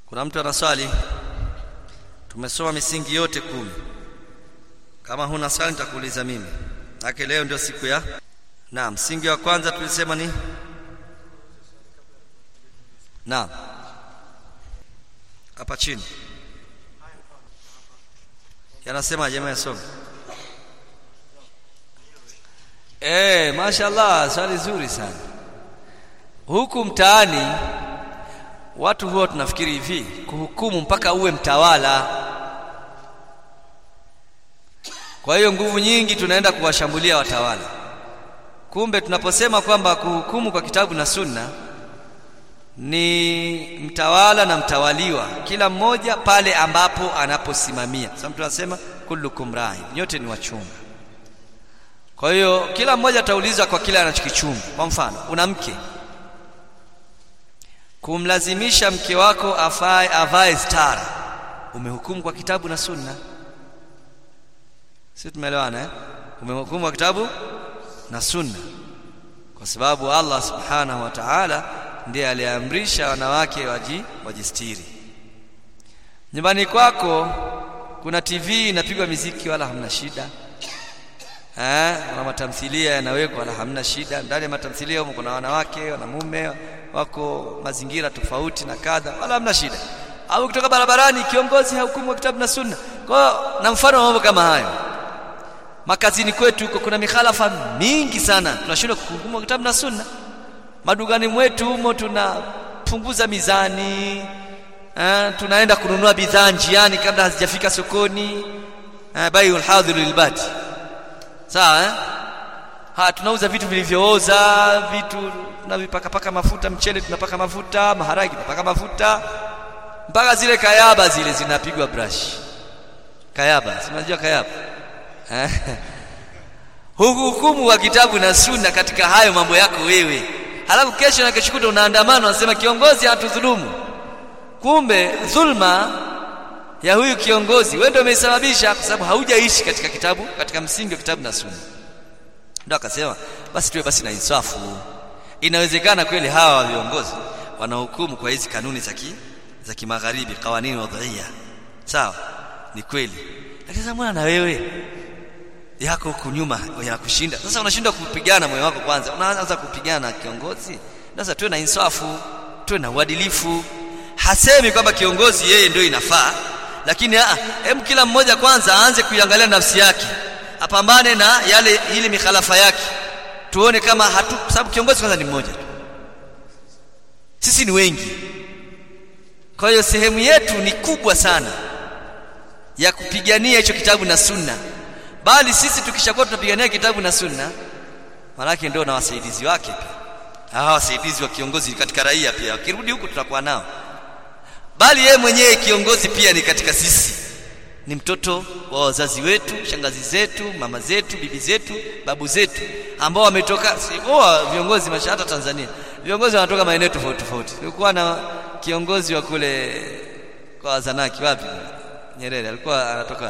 kuna mtu ana swali tumesoma misingi yote kumi kama huna swali nitakuuliza mimi ake leo ndio siku ya naam msingi wa kwanza tulisema ni naam hapa chini yanasema jamaa yasome eh mashallah swali zuri sana huku mtaani watu huwa tunafikiri hivi kuhukumu mpaka uwe mtawala kwa hiyo nguvu nyingi tunaenda kuwashambulia watawala kumbe tunaposema kwamba kuhukumu kwa kitabu na sunna ni mtawala na mtawaliwa kila mmoja pale ambapo anaposimamia sasa mtu anasema kullukum rai nyote ni wachunga kwa hiyo kila mmoja ataulizwa kwa kile anachokichunga kwa mfano una mke kumlazimisha mke wako afae avae stara umehukumu kwa kitabu na sunna sisi tumeelewana eh umehukumu kwa kitabu na sunna kwa sababu Allah subhanahu wa ta'ala ndiye aliamrisha wanawake waji wajistiri nyumbani kwako kuna TV inapigwa miziki wala hamna shida eh kuna matamthilia yanawekwa wala hamna shida ndani ya matamthilia huko kuna wanawake wanamume wako mazingira tofauti na kadha wala hamna shida au kutoka barabarani kiongozi hahukumu kitabu na sunna kwa na mfano mambo kama hayo makazini kwetu huko kuna mikhalafa mingi sana tunashindwa kuhukumu kitabu na sunna madugani mwetu humo tunapunguza mizani eh, tunaenda kununua bidhaa njiani kabla hazijafika sokoni eh, baiul hadhir lilbati sawa eh? ha tunauza vitu vilivyooza vitu tunavipaka paka mafuta mchele tunapaka mafuta maharagi tunapaka mafuta mpaka zile kayaba zile zinapigwa brush kayaba unajua kayaba eh? hukumu wa kitabu na sunna katika hayo mambo yako wewe halafu kesho na kesho kuta unaandamana unasema kiongozi hatudhulumu kumbe dhulma ya huyu kiongozi wewe ndio umesababisha kwa sababu haujaishi katika kitabu katika msingi wa kitabu na sunna ndio akasema basi tuwe basi na insafu inawezekana kweli hawa viongozi wanahukumu kwa hizi kanuni za ki za kimagharibi kawanini wadhiya sawa ni kweli lakini sasa mbona na wewe yako huku nyuma yanakushinda sasa unashindwa kupigana moyo wako kwanza unaanza kupigana na kiongozi sasa tuwe na insafu tuwe na uadilifu hasemi kwamba kiongozi yeye ndio inafaa lakini a hem kila mmoja kwanza aanze kuiangalia nafsi yake apambane na yale ile mikhalafa yake tuone kama hatu sababu kiongozi kwanza ni mmoja tu sisi ni wengi kwa hiyo sehemu yetu ni kubwa sana ya kupigania hicho kitabu na sunna bali sisi tukishakuwa tunapigania kitabu na sunna malaki ndio na wasaidizi wake pia hawa wasaidizi wa kiongozi katika raia pia wakirudi huku tutakuwa nao bali yeye mwenyewe kiongozi pia ni katika sisi ni mtoto wa wazazi wetu shangazi zetu mama zetu bibi zetu babu zetu ambao wametoka oh, viongozi mashahata Tanzania viongozi wanatoka maeneo tofauti tofauti kulikuwa na kiongozi wa kule kwa wazanaki wapi Nyerere alikuwa anatoka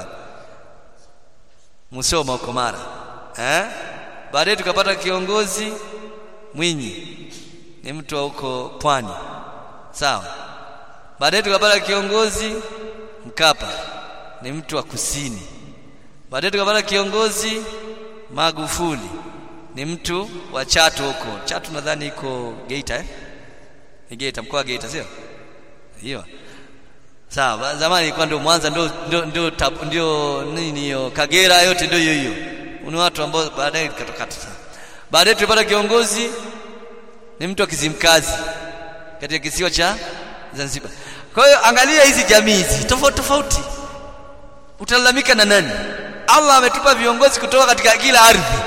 Musoma huko Mara eh baadaye tukapata kiongozi Mwinyi ni mtu wa huko pwani sawa baadaye tukapata kiongozi Mkapa ni mtu wa kusini baadaye tukapata kiongozi Magufuli ni mtu wa Chato huko Chato nadhani iko Geita eh ni Geita mkoa wa Geita sio hiyo sawa zamani ilikuwa ndio Mwanza ndio ndio ndio, ndio nini hiyo Kagera yote ndio hiyo hiyo ni watu ambao baadaye katokata baadaye tulipata kiongozi ni mtu wa Kizimkazi katika kisiwa cha Zanzibar kwa hiyo angalia hizi jamii hizi tofauti tofauti utalalamika na nani Allah ametupa viongozi kutoka katika kila ardhi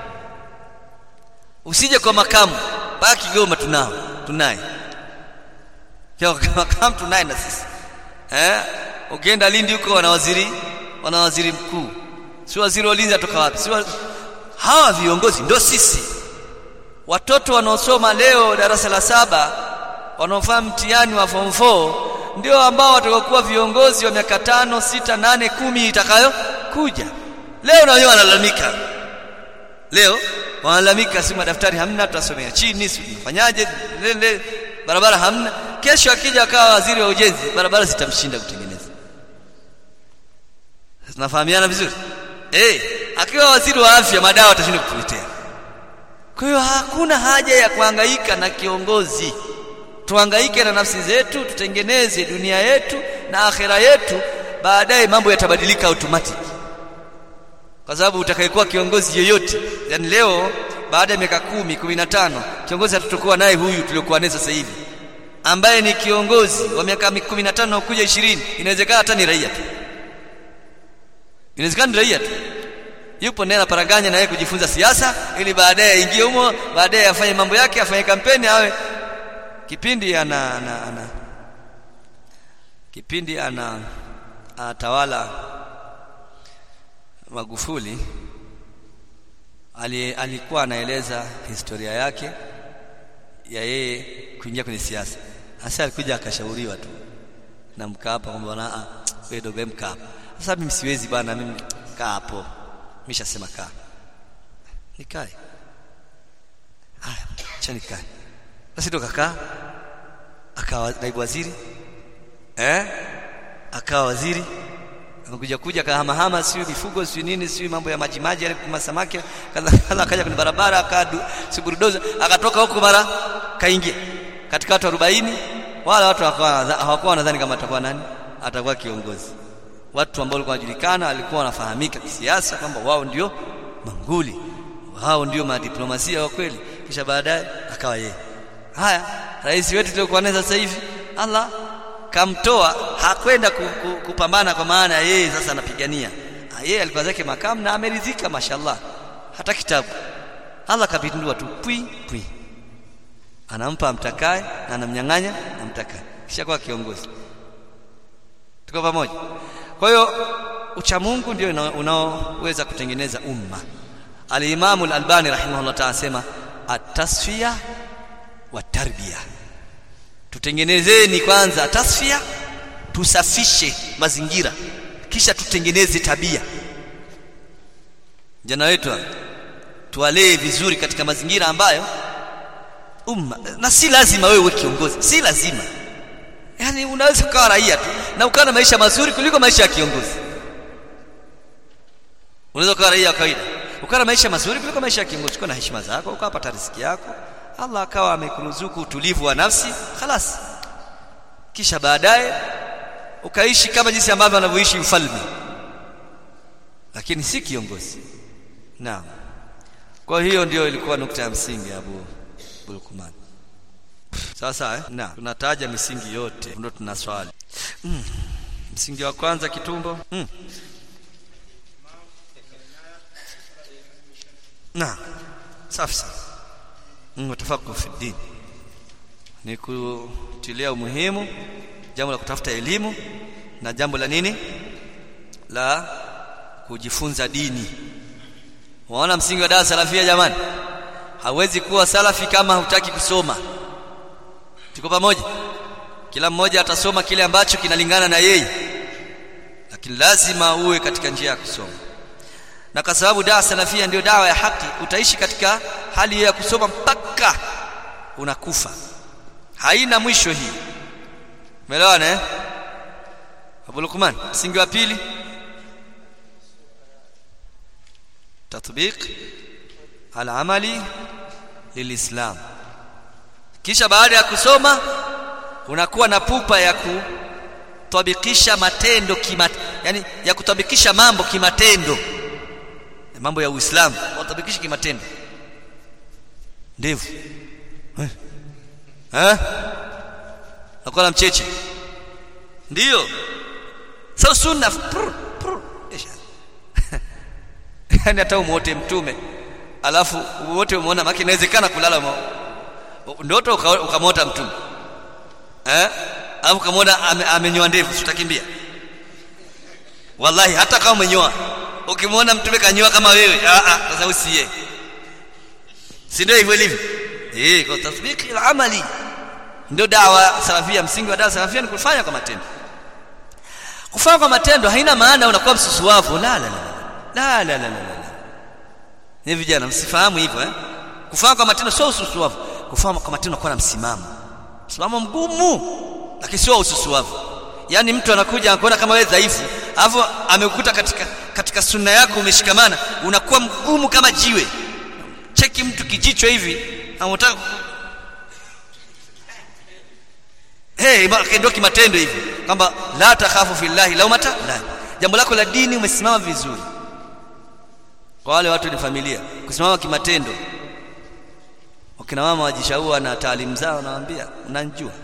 usije kwa makamu mpaka Kigoma tunao tunaye kwa makamu tunaye na sisi eh ukienda Lindi huko wana waziri wana waziri mkuu si waziri wa ulinzi atoka wapi si wa... hawa viongozi ndio sisi watoto wanaosoma leo darasa la saba wanaofanya mtihani wa form 4 ndio ambao watakokuwa viongozi wa miaka tano sita nane kumi itakayo kuja leo na wenyewe wanalalamika leo wanalalamika si madaftari hamna tutasomea chini si tunafanyaje barabara hamna kesho akija akawa waziri wa ujenzi barabara zitamshinda kutengeneza tunafahamiana vizuri eh akiwa waziri wa afya madawa atashinda kutuletea kwa hiyo hakuna haja ya kuhangaika na kiongozi tuhangaike na nafsi zetu tutengeneze dunia yetu na akhera yetu baadaye mambo yatabadilika automatic kwa sababu utakayekuwa kiongozi yoyote yani leo baada ya miaka kumi kumi na tano kiongozi hatutokuwa naye huyu tuliokuwa naye sasa hivi ambaye ni kiongozi wa miaka kumi na tano kuja ishirini inawezekana hata ni raia tu inawezekana ni raia tu yupo naye anaparaganya na yeye kujifunza siasa ili baadaye aingie humo baadaye afanye mambo yake afanye kampeni awe kipindi ana, ana, ana kipindi ana anatawala Magufuli ali, alikuwa anaeleza historia yake ya yeye kuingia kwenye siasa. Hasa alikuja akashauriwa tu na Mkapa kwamba bwana ah wewe dogo Mkapa. Sasa mimi siwezi bwana mimi kaa hapo. Nimeshasema kaa. Nikae. Haya, acha nikae. Basi ndo kakaa akawa naibu waziri eh akawa waziri amekuja kuja kahamahama sio mifugo sio nini sio mambo ya maji maji yale kuma samaki kadha akaja kwenye barabara akadu siburudoza akatoka huko mara kaingia katika watu 40 wala watu hawakuwa wanadhani kama atakuwa nani atakuwa kiongozi watu ambao walikuwa wanajulikana walikuwa wanafahamika kisiasa kwamba wao ndio manguli wao ndio madiplomasia wa kweli kisha baadaye akawa yeye haya rais wetu tuliokuwa naye sasa hivi Allah kamtoa hakwenda ku, ku, kupambana kwa maana yeye sasa anapigania yeye alikuwa zake makamu na ameridhika mashallah hata kitabu Allah kapindua tu pwi pwi anampa amtakaye na anamnyang'anya amtakaye kisha kwa kiongozi tuko pamoja kwa hiyo ucha Mungu ndio unaoweza kutengeneza umma al-Imam al-Albani rahimahullah ta'ala sema at-tasfiya wa tarbiya tutengenezeni kwanza tasfia tusafishe mazingira kisha tutengeneze tabia jana wetu tuwalee vizuri katika mazingira ambayo umma na si lazima wewe kiongozi si lazima yani unaweza kuwa raia tu na ukawa na maisha mazuri kuliko maisha ya kiongozi unaweza kuwa raia kawaida ukawa na maisha mazuri kuliko maisha ya kiongozi ukawa na heshima zako ukapata riziki yako Allah akawa amekuruzuku utulivu wa nafsi khalas kisha baadaye ukaishi kama jinsi ambavyo anavyoishi mfalme lakini si kiongozi naam kwa hiyo ndio ilikuwa nukta ya msingi Abu Bulkuman sasa eh? na tunataja misingi yote ndio tuna swali mm. msingi wa kwanza kitumbo mm. na safi sana mtafaku fi din ni kutilia umuhimu jambo la kutafuta elimu na jambo la nini la kujifunza dini waona msingi wa dawa salafia jamani hawezi kuwa salafi kama hutaki kusoma tuko pamoja kila mmoja atasoma kile ambacho kinalingana na yeye lakini lazima uwe katika njia ya kusoma na kwa sababu dawa salafia ndio dawa ya haki utaishi katika hali ya kusoma mpaka unakufa haina mwisho hii umeelewana eh Abu Lukman msingi wa pili tatbiq al-amali lilislam kisha baada ya kusoma unakuwa na pupa ya kutabikisha matendo kimat yani ya kutabikisha mambo kimatendo mambo ya Uislamu watabikisha kimatendo ndevu eh eh nakuwa mcheche ndio sasa sunna prr, prr, yani hata umuote mtume alafu wote umeona maki inawezekana kulala ndoto ukamwota mtume eh alafu ukamwona amenyoa ndevu tutakimbia wallahi hata kama umenyoa ukimwona mtume kanyoa kama wewe ah ah sasa usiye si ndio hivyo ilivyo eh kwa tasbiki al-amali ndio dawa salafia msingi wa dawa salafia ni kufanya kwa matendo kufanya kwa matendo haina maana unakuwa msusuavu la la la la la la la ni vijana msifahamu hivyo eh kufanya kwa matendo sio ususuavu kufanya kwa matendo kwa na msimamo msimamo mgumu lakini sio ususuavu yaani mtu anakuja anakuona kama wewe dhaifu alafu amekukuta katika katika sunna yako umeshikamana unakuwa mgumu kama jiwe cheki mtu kijicho hivi anataka hey, ndio kimatendo hivi kwamba la takhafu fillahi laumata la jambo lako la dini umesimama vizuri kwa wale watu ni familia kusimama kimatendo wakina mama wajishaua na taalimu zao nawaambia mnanjua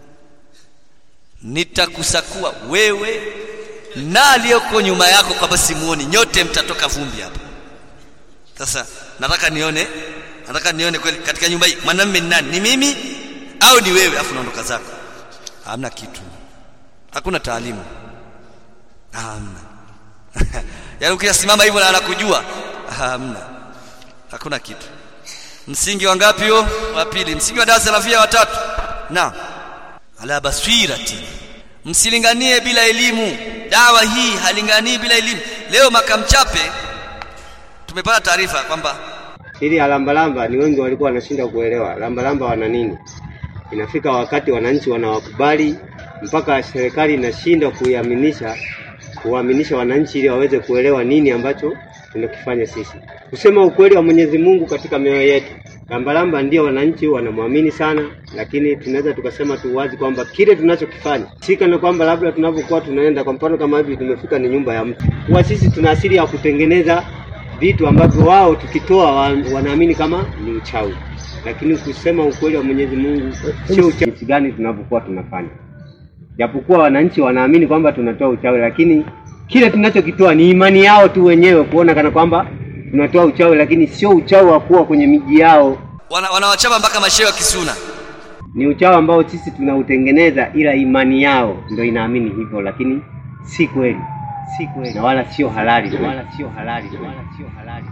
nitakusakua wewe na aliyoko nyuma yako kwamba simuoni nyote mtatoka vumbi hapa sasa nataka nione nataka nione kweli katika nyumba hii mwanamume ni nani ni mimi au ni wewe afu naondoka zako hamna kitu hakuna taalimu hamna yaani ukisimama hivyo na anakujua hamna hakuna kitu msingi wa ngapi huo wa pili msingi wa darasa la via watatu na ala basirati msilinganie bila elimu dawa hii halinganii bila elimu leo makamchape tumepata taarifa kwamba ili alambalamba ni wengi walikuwa wanashinda kuelewa lambalamba wana nini inafika wakati wananchi wanawakubali mpaka serikali inashindwa kuiaminisha kuwaaminisha wananchi ili waweze kuelewa nini ambacho tunakifanya sisi kusema ukweli wa Mwenyezi Mungu katika mioyo yetu lambalamba ndio wananchi wanamwamini sana lakini tunaweza tukasema tu wazi kwamba kile tunachokifanya sika na kwamba labda tunapokuwa tunaenda kwa mfano kama hivi tumefika ni nyumba ya mtu huwa sisi tuna asili ya kutengeneza vitu ambavyo wao tukitoa wa, wanaamini kama ni uchawi lakini kusema ukweli wa Mwenyezi Mungu sio uchawi gani tunavyokuwa tunafanya japokuwa wananchi wanaamini kwamba tunatoa uchawi lakini kile tunachokitoa ni imani yao tu wenyewe kuona kana kwamba tunatoa uchawi lakini sio uchawi wa kuwa kwenye miji yao wana, wanawachapa mpaka mashehe wa kisuna ni uchawi ambao sisi tunautengeneza ila imani yao ndio inaamini hivyo lakini si kweli si kweli na wala sio halali wala sio halali wala sio halali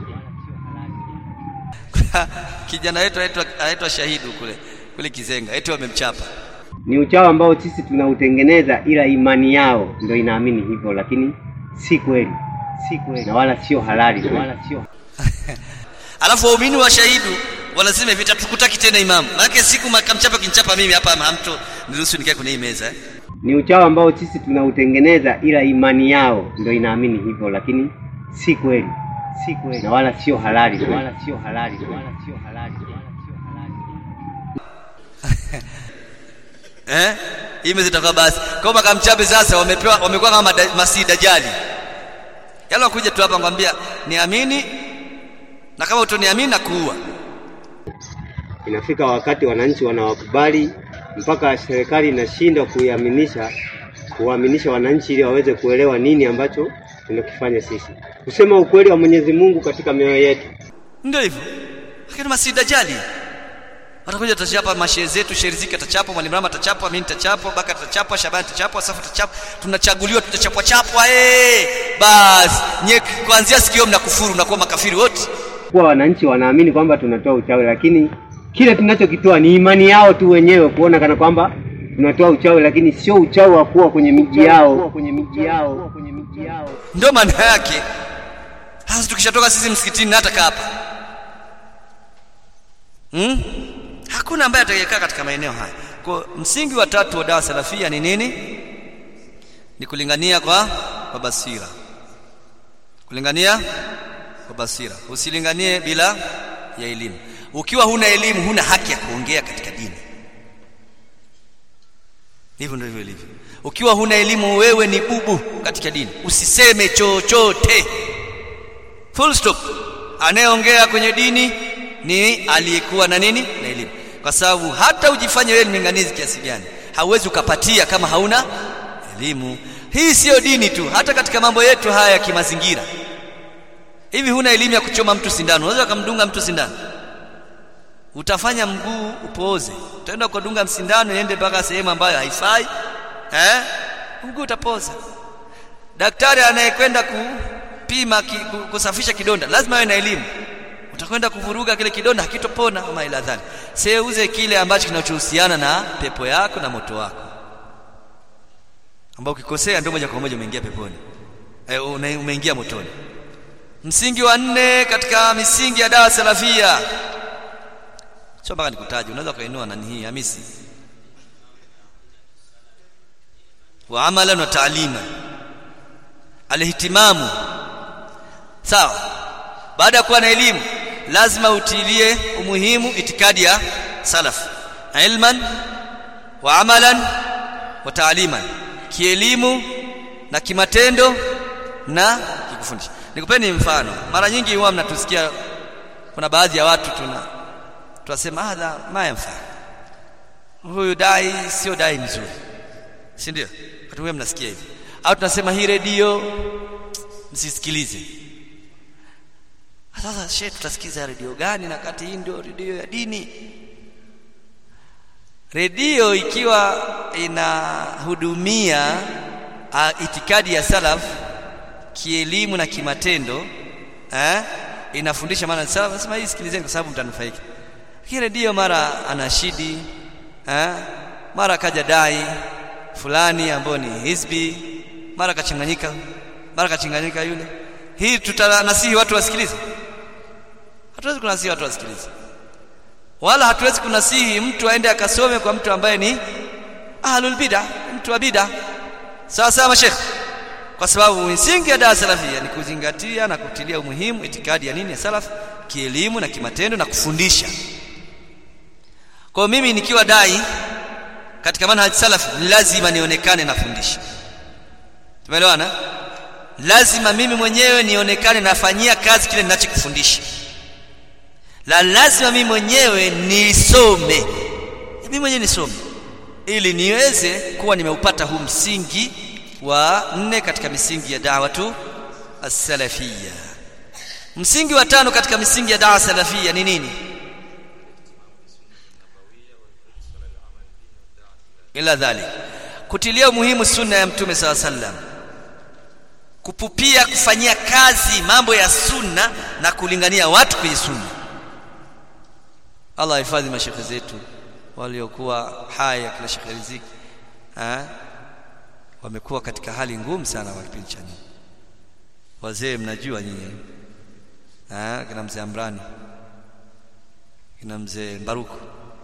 kijana wetu anaitwa anaitwa shahidu kule kule kizenga eti wamemchapa ni uchawi ambao sisi tunautengeneza ila imani yao ndio inaamini hivyo lakini si kweli si kweli na wala sio halali wala sio alafu waumini wa shahidu wanasema hivi tukutaki tena imamu maana siku makamchapa kinchapa mimi hapa hamto niruhusu nikae kwenye hii meza eh? ni uchawi ambao sisi tunautengeneza ila imani yao ndio inaamini hivyo lakini si kweli si kweli na wala sio halali wala sio halali wala sio halali wala sio halali eh hii meza itakuwa basi kwa makamchape sasa wamepewa wamekuwa kama mada- masii dajali yale wakuja tu hapa ngwambia niamini na kama utoniamini na kuua inafika wakati wananchi wanawakubali mpaka serikali inashindwa kuiaminisha kuwaaminisha wananchi ili waweze kuelewa nini ambacho tunakifanya sisi kusema ukweli wa Mwenyezi Mungu katika mioyo yetu ndio hivyo lakini masii dajali watakuja tutachapa mashehe zetu sheriziki atachapwa mwalimu rama atachapwa mimi nitachapwa baka atachapwa shabani atachapwa safu atachapwa tunachaguliwa tutachapwa chapwa eh basi nye kuanzia sikio mnakufuru mnakuwa makafiri wote kuwa wananchi wanaamini kwamba tunatoa uchawi lakini kile tunachokitoa ni imani yao tu wenyewe kuona kana kwamba tunatoa uchawi lakini sio uchawi wa kuwa kwenye miji yao kwenye miji yao kwenye miji yao ndio maana yake sasa tukishatoka sisi msikitini hata kaa hapa hmm? hakuna ambaye atakayekaa katika maeneo haya kwa msingi wa tatu wa dawa salafia ni nini ni kulingania kwa kwa basira kulingania kwa basira usilinganie bila ya elimu ukiwa huna elimu huna haki ya kuongea katika dini hivyo ndivyo ilivyo ukiwa huna elimu wewe ni bubu katika dini usiseme chochote full stop anayeongea kwenye dini ni aliyekuwa na nini na elimu kwa sababu hata ujifanye wewe ni mlinganizi kiasi gani hauwezi ukapatia kama hauna elimu hii siyo dini tu hata katika mambo yetu haya ya kimazingira hivi huna elimu ya kuchoma mtu sindano unaweza kumdunga mtu sindano utafanya mguu upooze utaenda kudunga msindano iende mpaka sehemu ambayo haifai eh mguu utapoza daktari anayekwenda kupima ki, ku- kusafisha kidonda lazima awe na elimu utakwenda kuvuruga kile kidonda hakitopona ama ila dhani seuze kile ambacho kinachohusiana na pepo yako na moto wako ambao ukikosea ndio moja kwa moja umeingia peponi eh, una- umeingia motoni msingi wa nne katika misingi ya dawa salafia sio mpaka nikutaje unaweza ukainua nani hii hamisi wa amalan wa ta'liman alihtimamu sawa baada ya kuwa na elimu lazima utilie umuhimu itikadi ya salaf ilman wa amalan wa ta'liman kielimu na kimatendo na kikufundisha nikupeni mfano mara nyingi huwa mnatusikia kuna baadhi ya watu tuna tunasema hadha ma yanfa huyu dai sio dai mzuri si ndio watu wengi mnasikia hivi au tunasema hii redio msisikilize sasa shehe tutasikiza redio gani na kati hii ndio redio ya dini redio ikiwa inahudumia uh, itikadi ya salaf kielimu na kimatendo eh, inafundisha maana salaf nasema hii sikilizeni kwa sababu mtanufaika lakini redio mara anashidi eh, mara kaja dai fulani ambayo ni hizbi mara kachanganyika mara kachanganyika yule hii tutanasihi watu wasikilize hatuwezi kunasihi watu wasikilize wala hatuwezi kunasihi mtu aende akasome kwa mtu ambaye ni ahlul bid'a mtu wa bid'a sawa sawa mashekh kwa sababu misingi ya dawa salafia ni kuzingatia na kutilia umuhimu itikadi ya nini ya salaf kielimu na kimatendo na kufundisha kwa mimi nikiwa dai katika manhaj salaf lazima nionekane nafundisha tumeelewana lazima mimi mwenyewe nionekane nafanyia kazi kile ninachokifundisha la lazima mimi mwenyewe nisome mimi mwenyewe nisome ili niweze kuwa nimeupata huu msingi wa nne katika misingi ya da'watu as-salafiyya msingi wa tano katika misingi ya da'wa salafiyya ni nini ila dhalik kutilia umuhimu sunna ya mtume saw sallam kupupia kufanyia kazi mambo ya sunna na kulingania watu kwenye sunna Allah hifadhi mashekhe zetu waliokuwa hai kila Sheikh Riziki eh wamekuwa katika hali ngumu sana kwa kipindi cha nyuma wazee mnajua nyinyi eh kina mzee Amrani kina mzee Baruku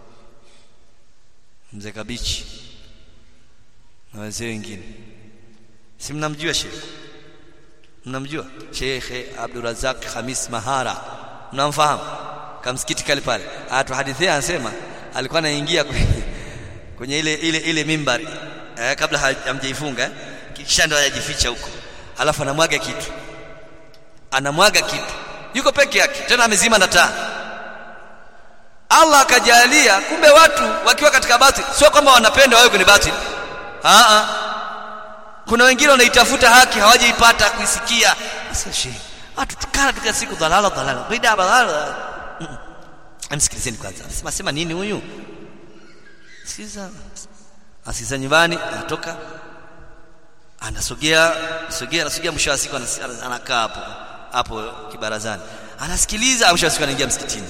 mzee Kabichi na wazee wengine si mnamjua Sheikh mnamjua Sheikh Abdurazak Khamis Mahara mnamfahamu kamsikiti kale pale atuhadithia anasema alikuwa anaingia kwenye, kwenye ile ile ile mimbari eh, kabla hamjaifunga eh, kisha ndo anajificha huko alafu anamwaga kitu anamwaga kitu yuko peke yake tena amezima na taa Allah akajalia kumbe watu wakiwa katika batil sio kwamba wanapenda wawe kwenye batil a a kuna wengine wanaitafuta haki hawajaipata kuisikia sasa shehe watu tukala tukia siku dhalala dhalala bida dhalala amsikilizeni kwanza sema sema nini huyu sikiza asiza nyumbani anatoka anasogea sogea anasogea mwisho wa siku anakaa hapo hapo kibarazani anasikiliza mwisho wa siku anaingia msikitini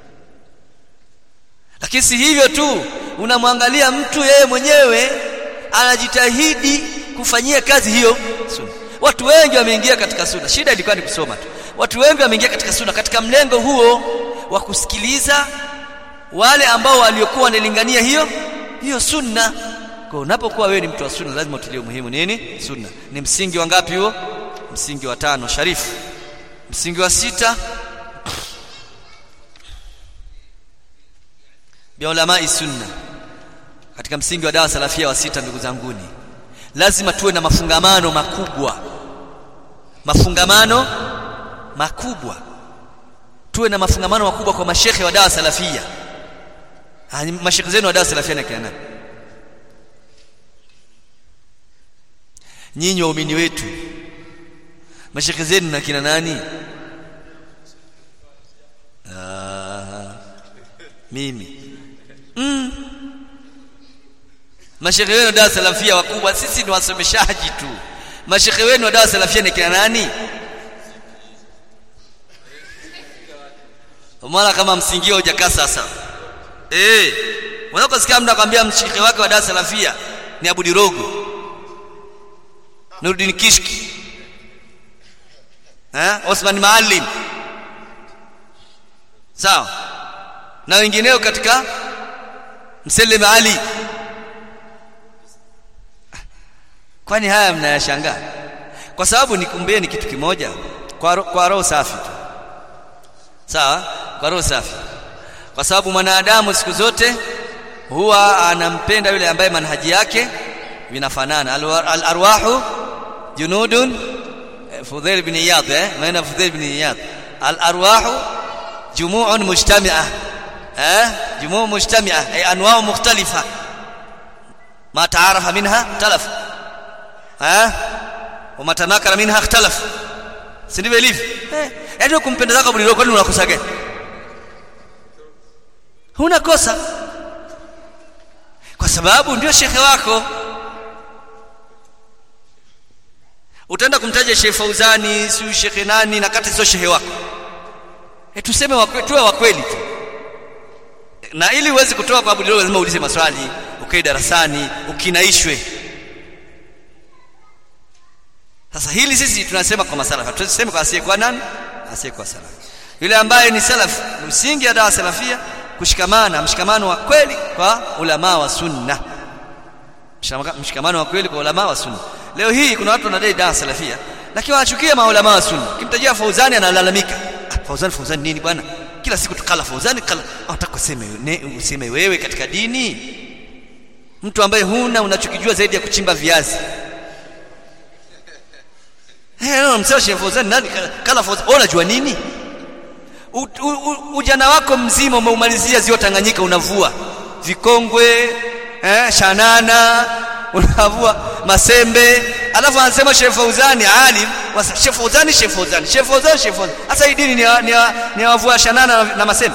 lakini si hivyo tu unamwangalia mtu yeye mwenyewe anajitahidi kufanyia kazi hiyo sunna watu wengi wameingia katika sunna shida ilikuwa ni kusoma tu watu wengi wameingia katika sunna katika mlengo huo wa kusikiliza wale ambao waliokuwa wanalingania hiyo hiyo sunna kwa unapokuwa wewe ni mtu wa sunna lazima utilie muhimu nini sunna ni msingi wa ngapi huo msingi wa tano sharifu msingi wa sita bi ulama sunna katika msingi wa dawa salafia wa sita ndugu zanguni lazima tuwe na mafungamano makubwa mafungamano makubwa tuwe na mafungamano makubwa kwa mashekhe wa dawa salafia mashekhe zenu wa dawa salafia na kina nyinyi waumini wetu mashekhe zenu na kina nani ah, mimi mm. mashekhe wenu wa dawa salafia wakubwa sisi ni wasomeshaji tu mashekhe wenu wa dawa salafia ni kina nani mara kama msingio hujakaa sasa eh unaweza kusikia mtu akwambia mshekhe wake wa dawa salafia ni Abudi Rogo Nuruddin Kishki eh Osman Maalim sawa na wengineo katika Mselem Ali kwani haya mnayashangaa kwa sababu nikumbieni kitu kimoja kwa, ro, kwa roho safi tu sawa kwa roho safi kwa sababu mwanadamu siku zote huwa anampenda yule ambaye manhaji yake vinafanana al arwahu junudun Fudhail ibn Iyad eh maana Fudhail ibn Iyad al arwahu jumu'un mujtami'ah eh jumu'un mujtami'ah ay anwa' mukhtalifa ما تعارف منها اختلف ها وما تناكر منها اختلف si ndivyo ilivyo eh yaani kumpenda zako bulilo kwani unakosa gani huna kosa kwa sababu ndio shekhe wako utaenda kumtaja Sheikh Fauzani si shekhe nani na kati sio shekhe wako e, tuseme wakwe, tuwe wa kweli tu na ili uweze kutoa kwa bulilo lazima uulize maswali ukae darasani ukinaishwe sasa hili sisi tunasema kwa masalafa tuseme kwa asiyekuwa nani asiyekuwa salafi yule ambaye ni salaf msingi ya dawa salafia kushikamana mshikamano wa kweli kwa ulama wa sunna mshikamano wa kweli kwa ulama wa sunna leo hii kuna watu wanadai dawa salafia lakini wanachukia maulama wa sunna kimtajia Fauzani analalamika ah, Fauzani Fauzani nini bwana kila siku tukala Fauzani kala unataka kuseme useme wewe katika dini mtu ambaye huna unachokijua zaidi ya kuchimba viazi eh msema Sheikh Fauzani nani kala Fauzani unajua nini u, u, u, ujana wako mzima umeumalizia ziwa Tanganyika unavua vikongwe eh, shanana unavua masembe alafu anasema Sheikh Fauzani alim Sheikh Fauzani Sheikh Fauzani Sheikh Fauzani Sheikh Fauzani sasa hii dini ni ni, ni wavua shanana na, na masembe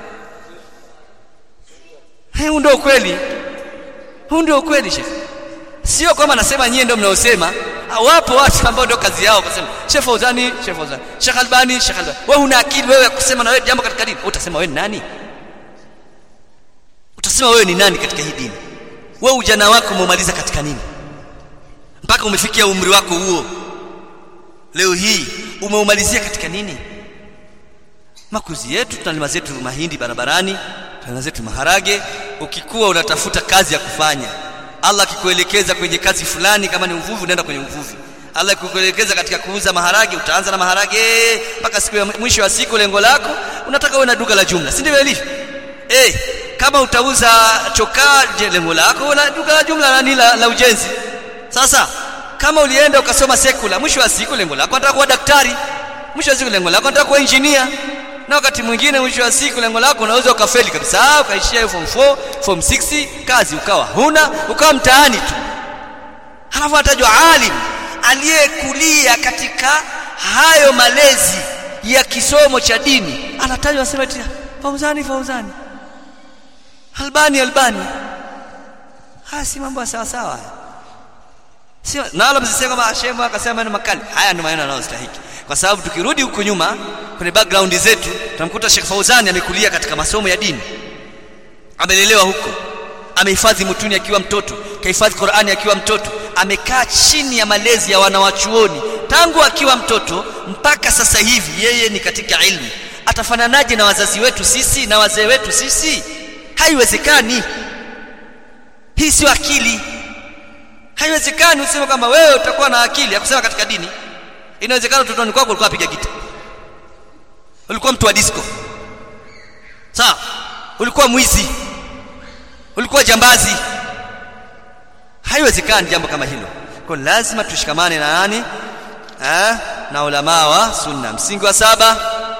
huu ndio kweli huu ndio kweli Sheikh sio kwamba nasema nyie ndio mnaosema wapo watu ambao ndio kazi yao kusema Sheikh Fauzani Sheikh Fauzani Sheikh Albani Sheikh Albani wewe una akili wewe kusema na wewe jambo katika dini utasema wewe ni nani utasema wewe ni nani katika hii dini wewe ujana wako umemaliza katika nini mpaka umefikia umri wako huo leo hii umeumalizia katika nini makuzi yetu tunalima zetu mahindi barabarani tunalima zetu maharage ukikuwa unatafuta kazi ya kufanya Allah akikuelekeza kwenye kazi fulani kama ni uvuvi unaenda kwenye uvuvi Allah akikuelekeza katika kuuza maharage utaanza na maharage mpaka siku ya mwisho wa siku lengo lako unataka uwe na duka la jumla si ndivyo ilivyo eh kama utauza chokaa je lengo lako na duka la jumla nani la, la ujenzi sasa kama ulienda ukasoma sekula mwisho wa siku lengo lako unataka kuwa daktari mwisho wa siku lengo lako unataka kuwa engineer na wakati mwingine mwisho wa siku lengo lako unaweza ukafeli kabisa ukaishia form 4 form 6 kazi ukawa huna ukawa mtaani tu halafu atajwa alim aliyekulia katika hayo malezi ya kisomo cha dini anatajwa asema eti fauzani fauzani albani albani haya si mambo sawa sawa sio na wala msiseme kama shemu akasema maneno makali haya ndio maneno yanayostahiki kwa sababu tukirudi huko nyuma kwenye background zetu tunamkuta Sheikh Fauzani amekulia katika masomo ya dini amelelewa huko amehifadhi mutuni akiwa mtoto kahifadhi Qur'ani akiwa mtoto amekaa chini ya malezi ya wanawachuoni tangu akiwa mtoto mpaka sasa hivi yeye ni katika ilmu atafananaje na wazazi wetu sisi na wazee wetu sisi haiwezekani hii sio akili haiwezekani useme kwamba wewe utakuwa na akili ya kusema katika dini inawezekana utotoni kwako ulikuwa piga gita ulikuwa mtu wa disco sawa ulikuwa mwizi ulikuwa jambazi haiwezekani jambo kama hilo kwa lazima tushikamane na nani eh na ulama wa sunna msingi wa saba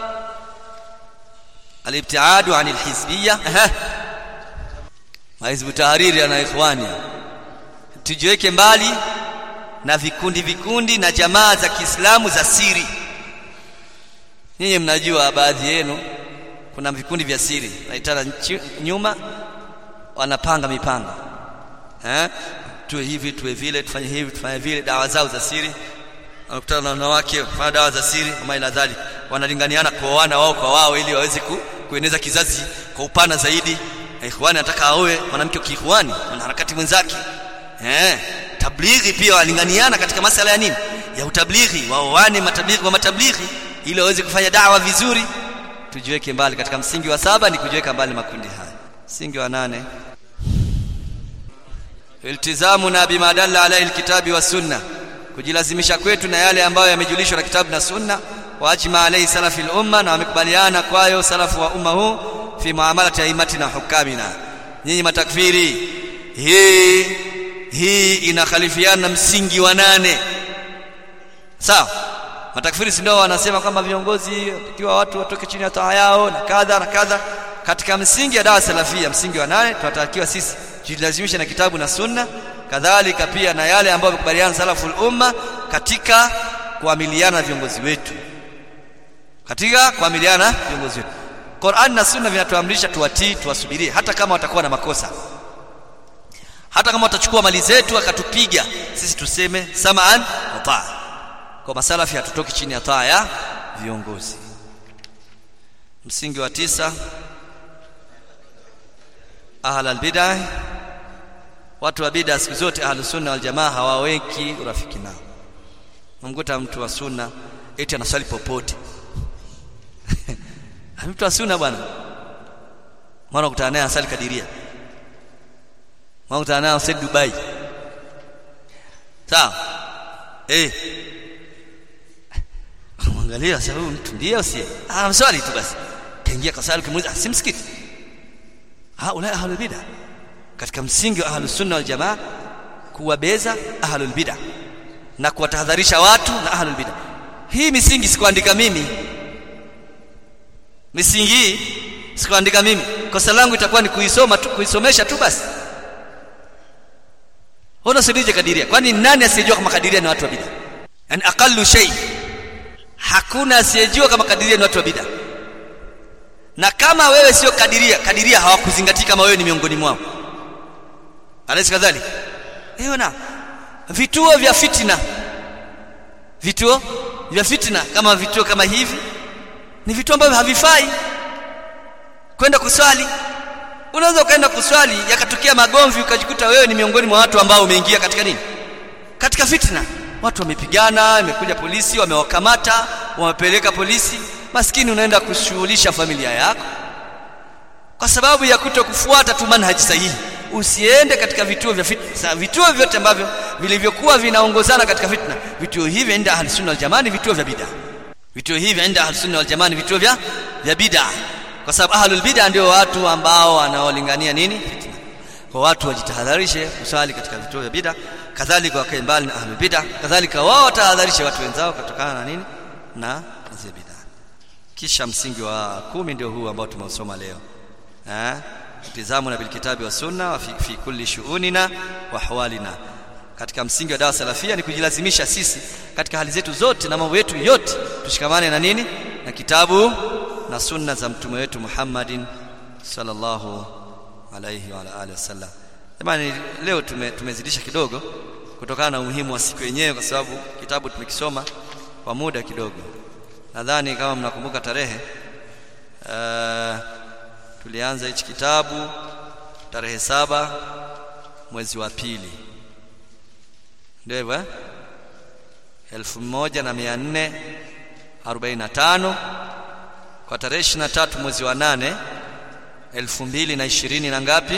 alibtiadu anil hizbiyya mahizbu tahariri na ikhwani tujiweke mbali na vikundi vikundi na jamaa za Kiislamu za siri nyinyi mnajua baadhi yenu kuna vikundi vya siri naitana nyuma wanapanga mipango eh tuwe hivi tuwe vile tufanye hivi tufanye vile dawa zao za siri wanakutana na wanawake fanya dawa za siri kama ina dhali wanalinganiana kuoana wao kwa wao ili waweze ku, kueneza kizazi kwa upana zaidi ikhwani anataka aoe mwanamke kiikhwani na harakati mwenzake eh tablighi pia walinganiana katika masala ya nini ya utablighi waoane matablighi wa matablighi ili waweze kufanya dawa vizuri tujiweke mbali katika msingi wa saba ni kujiweka mbali makundi haya msingi wa nane iltizamuna bima dalla alayhi alkitabi was sunna kujilazimisha kwetu na yale ambayo yamejulishwa na kitabu na sunna wa ajma alayhi salafi al-umma na wamekubaliana kwayo salafu wa umma huu fi muamalati aimatina hukamina nyinyi matakfiri hii hii inakhalifiana na msingi wa nane sawa matakfiri si ndio wanasema kwamba viongozi ikiwa watu watoke chini ya taa yao na kadha na kadha katika msingi ya dawa salafia msingi wa nane tunatakiwa sisi tujilazimishe na kitabu na sunna kadhalika pia na yale ambayo wamekubaliana salaful umma katika kuamiliana na viongozi wetu katika kuamiliana na viongozi wetu Qur'an na sunna vinatuamrisha tuwatii tuwasubirie hata kama watakuwa na makosa hata kama watachukua mali zetu akatupiga sisi tuseme samaan wa taa kwa masalafi hatutoki chini ya taa ya viongozi msingi wa tisa ahla albid'ah watu wa bid'a siku zote ahlus sunna wal jamaa hawaweki urafiki nao mkuta mtu wa sunna eti anaswali popote mtu wa sunna bwana mwana kutana naye asali kadiria mwana kutana naye asali Dubai sawa eh mwangalia sasa huyu mtu ndiye usie ah mswali tu basi kaingia kasali kimuuliza si msikiti haula ahlul bid'ah katika msingi wa ahlus sunna wal jamaa kuwabeza ahlul bid'ah na kuwatahadharisha watu na ahlul bid'ah hii misingi sikuandika mimi misingi hii sikuandika mimi kosa langu itakuwa ni kuisoma tu kuisomesha tu basi Hona sidije kadiria kwani nani asiyejua kama kadiria ni watu wa bid'ah yani aqallu shay hakuna asiyejua kama kadiria ni watu wa bid'ah na kama wewe sio kadiria kadiria hawakuzingatia kama wewe ni miongoni mwao alaisi kadhalika hiyo na vituo vya fitna vituo vya fitna kama vituo kama hivi ni vituo ambavyo havifai kwenda kuswali unaweza ukaenda kuswali yakatokea magomvi ukajikuta wewe ni miongoni mwa watu ambao umeingia katika nini katika fitna watu wamepigana imekuja polisi wamewakamata wamepeleka polisi maskini unaenda kushughulisha familia yako kwa sababu ya kutokufuata tu manhaji sahihi usiende katika vituo vya fitna vituo vyote ambavyo vilivyokuwa vinaongozana katika fitna vituo hivi inda ahli sunna wal jamaa vituo vya bid'a vituo hivi inda ahli sunna wal jamaa vituo vya vya bid'a kwa sababu ahlul bid'a ndio watu ambao wanaolingania nini fitna kwa watu wajitahadharishe kusali katika vituo vya bid'a kadhalika wakae mbali na ahlul bid'a kadhalika wao watahadharishe watu wenzao kutokana na nini na hizo bid'a kisha msingi wa kumi ndio huu ambao tumeusoma leo eh tizamuna bil kitabi wa sunna wa fi, fi kulli shu'unina wa hawalina katika msingi wa dawa salafia ni kujilazimisha sisi katika hali zetu zote na mambo yetu yote tushikamane na nini na kitabu na sunna za mtume wetu Muhammadin sallallahu alayhi wa alihi wasallam jamani leo tume, tumezidisha kidogo kutokana na umuhimu wa siku yenyewe kwa sababu kitabu tumekisoma kwa muda kidogo nadhani kama mnakumbuka tarehe uh, tulianza hichi kitabu tarehe saba mwezi wa pili ndio hivyo eh? elfu moja na mia nne arobaini na tano kwa tarehe ishirini na tatu mwezi wa nane elfu mbili na ishirini na ngapi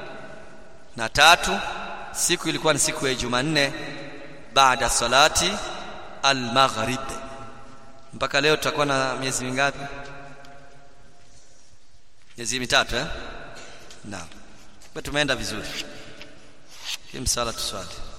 na tatu siku ilikuwa ni siku ya Jumanne baada salati al-maghrib mpaka leo tutakuwa na miezi mingapi miezi mitatu eh naam tumeenda vizuri kimsala tuswali